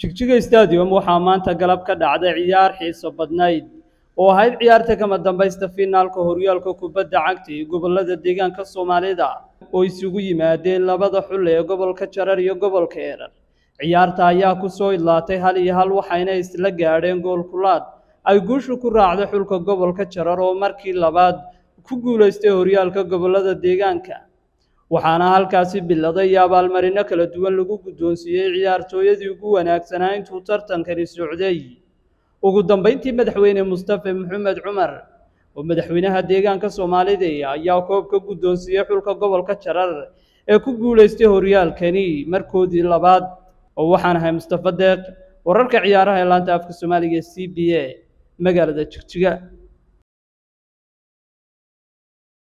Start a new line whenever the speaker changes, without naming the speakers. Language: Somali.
jigjiga stadium waxaa maanta galab ka dhacday ciyaar xiiso badnayd oo ahayd ciyaarta kama dambaysta fiinaalka horyaalka kubadda cagta ee gobolada deegaanka soomaalida oo isugu yimaadeen labada xul ee gobolka jarar iyo gobolka erar ciyaarta ayaa ku soo idlaatay hal iyo hal waxayna isla gaadheen gool kulaad ay guushu ku raacday xulka gobolka jarar oo markii labaad ku guulaystay horyaalka gobolada deegaanka waxaana halkaasi biladay iyo abaalmarino kala duwan lagu guddoonsiiyey ciyaartooyadii ugu wanaagsanaa intuu tartankani socday ugu dambeyntii madaxweyne mustafe maxamed cumar oo madaxweynaha deegaanka soomaalida ayaa koob ka guddoonsiiyey xulka gobolka jarar ee ku guulaystay horyaalkani markoodii labaad oo waxaan ahay mustafa deeq wararka ciyaaraha ee laanta afka soomaaliga c b a magaalada jigjiga